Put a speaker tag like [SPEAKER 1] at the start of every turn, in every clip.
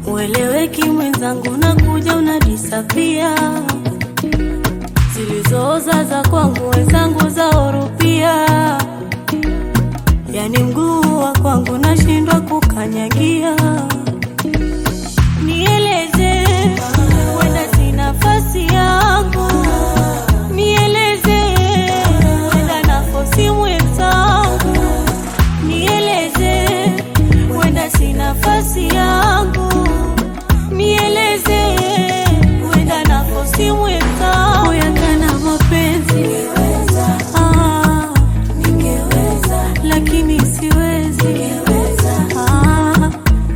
[SPEAKER 1] ueleweki mwenzangu, nakuja unadisapia, zilizooza za kwangu wenzangu zaorupia, yani mguu wa kwangu nashindwa kukanyagia. Nieleze, wenda si nafasi yangu, nieleze, wenda nafosi mwenzangu, nieleze, wenda si nafasi yangu, nieleze, wenda nafosi mwenzangu, yakana mapenzi ah, lakini siwezi ah,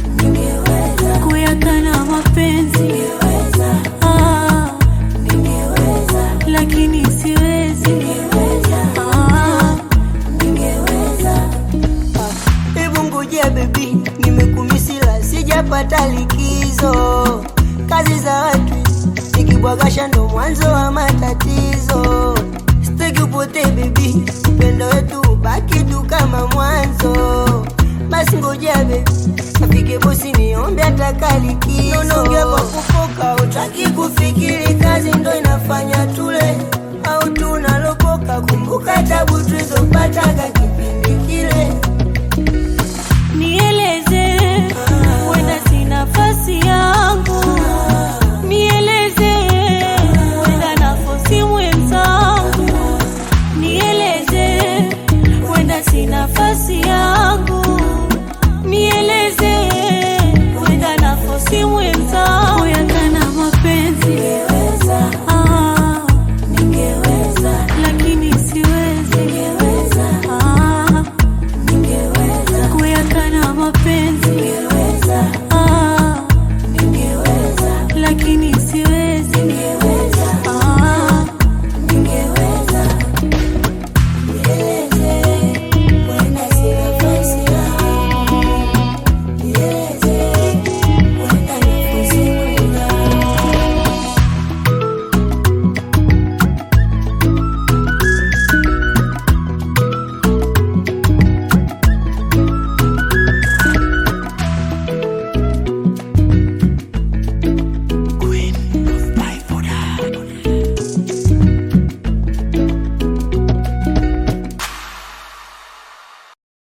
[SPEAKER 1] kuyakana mapenzi ah, lakini siwezi ah,
[SPEAKER 2] Hebu ngojea bebi, nimekumisila sijapata likizo. Kazi za watu nikibwagasha ndo mwanzo wa matatizo. Sitaki upotee bebi, upendo wetu ubaki tu kama mwanzo. Basi ngojea bebi, afike bosi niombe ataka likizo. Naongea kwa kufoka, utaki kufikiri, kazi ndo inafanya tule au tunalopoka. Kumbuka tabu tulizopataga kipindi kile.
[SPEAKER 1] nieleze, wenda si nafasi yangu, nieleze, wenda nafosi mwenzangu, nieleze, wenda si nafasi yangu, nieleze, wenda nafosi mwenzangu, yakana mapenzi ah, lakini siwezi ah, kuyakana mapenzi